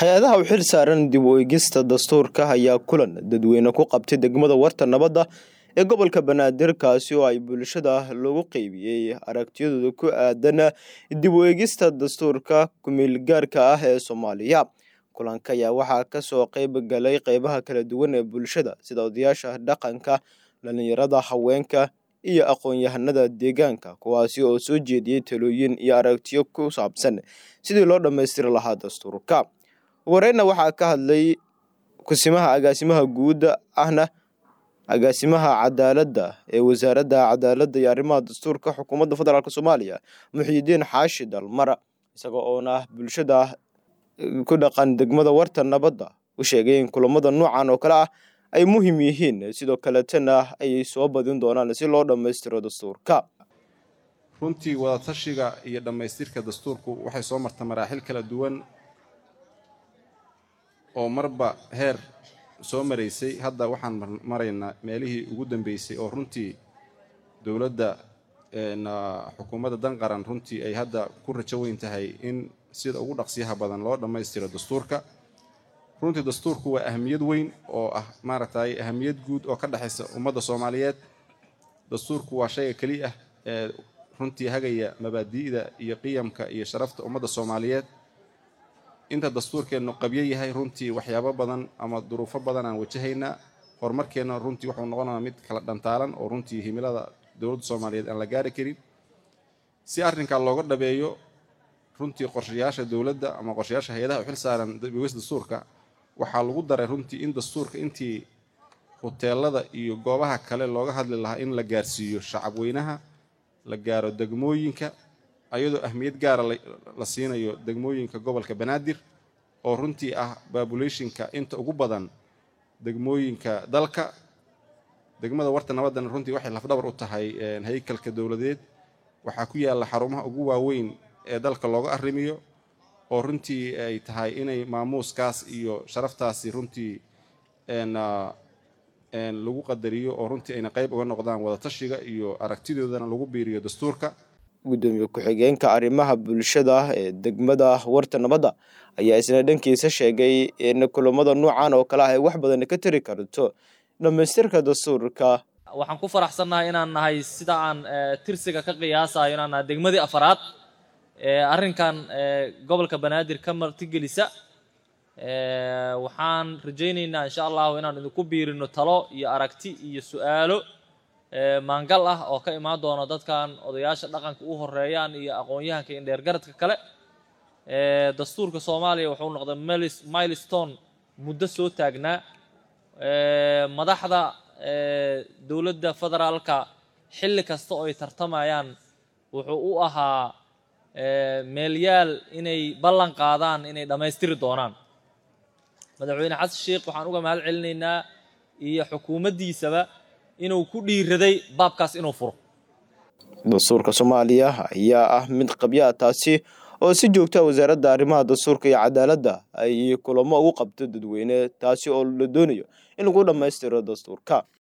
hay-adaha u xil saaran dib u eegista dastuurka ayaa kulan dadweyne ku qabtay degmada warta nabadda ee gobolka banaadir kaasi oo ay bulshada loogu qeybiyey aragtiyadooda ku aadan dib u eegista dastuurka kumeelgaarka ah ee soomaaliya kulanka ayaa waxaa kasoo qeyb galay qeybaha kala duwan ee bulshada sida odayaasha dhaqanka dhalinyarada haweenka iyo aqoon-yahanada deegaanka kuwaasi oo soo jeediyey talooyin iyo aragtiyo ku saabsan sidii loo dhammaystiri lahaa dastuurka wareyna waxaa ka hadlay kusimaha agaasimaha guud ahna agaasimaha cadaaladda ee wasaaradda cadaaladda iyo arrimaha dastuurka xukuumadda federaalk soomaaliya muxiidiin xaashi dalmar isaga oona bulshada ku dhaqan degmada warta nabadda u sheegay in kulamada noocan oo kale ah ay muhiim yihiin sidoo kaletana ay soo badin doonaan si loo dhammaystiro dastuurka runtii wadatashiga iyo dhammaystirka dastuurku waxay soo marta maraaxil kala duwan oo marba heer soo maraysay hadda waxaan maraynaa meelihii ugu dambeysay oo runtii dowladda xukuumadda danqaran runtii ay hadda ku rajo weyn tahay in sida ugu dhaqsiyaha badan loo dhammaystiro dastuurka runtii dastuurku waa ahamiyad weyn oo ah maaragtay ahamiyad guud oo ka dhexaysa ummadda soomaaliyeed dastuurku waa shayga keliya ah ee runtii hagaya mabaadi'da iyo qiyamka iyo sharafta ummadda soomaaliyeed inta dastuurkeennu qabyo yahay runtii waxyaabo badan ama duruufo badan aan wajahaynaa horumarkeenna runtii wuxuu noqonayaa mid kala dhantaalan oo runtii himilada dowladda soomaaliyeed aan la gaari karin si arrinkaa looga dhabeeyo runtii qorshayaasha dowladda ama qorshayaasha hay-adaha u xil saaran dabeegis dastuurka waxaa lagu daray runtii in dastuurka intii huteelada iyo goobaha kale looga hadli lahaa in la gaarsiiyo shacab weynaha la gaaro degmooyinka ayadoo ahmiyad gaara la siinayo degmooyinka gobolka banaadir oo runtii ah babulationka inta ugu badan degmooyinka dalka degmada warta nabaddana runtii waxay lafdhabar u tahay haykalka dowladeed waxaa ku yaalla xarumaha ugu waaweyn ee dalka looga arrimiyo oo runtii ay tahay inay maamuuskaas iyo sharaftaasi runtii lagu qadariyo oo runtii ayna qayb uga noqdaan wadatashiga iyo aragtidoodana lagu biiriyo dastuurka gudoomiye ku-xigeenka arrimaha bulshada ee degmada warta nabadda ayaa isna dhankiisa sheegay in kulamada noocan oo kale ah ay wax badan ka tari karto dhammaystirka dastuurka waxaan ku faraxsannahay inaan nahay sida aan tirsiga ka qiyaasayo inaan nahay degmadii afaraad arrinkan gobolka banaadir ka martigelisa waxaan rajaynaynaa insha allahu inaan idinku biirino talo iyo aragti iyo su-aalo maangal ah oo ka imaan doono dadkan odayaasha dhaqanka u horeeyaan iyo aqoon-yahanka indheergaradka kale dastuurka soomaaliya wuxuu noqday milestone muddo soo taagnaa madaxda dowladda federaalka xilli kasta oo ay tartamayaan wuxuu u ahaa meelyaal inay ballan qaadaan inay dhammaystiri doonaan madaxweyne xasan sheikh waxaan uga mahad celinaynaa iyo xukuumaddiisaba inuu ku dhiiraday baabkaas inuu furo dastuurka soomaaliya ayaa ah mid qabyaa taasi oo si joogta wasaaradda arrimaha dastuurka iyo cadaaladda ay kulamo ugu qabto dadweyne taasi oo la doonayo in lagu dhammaystiro dastuurka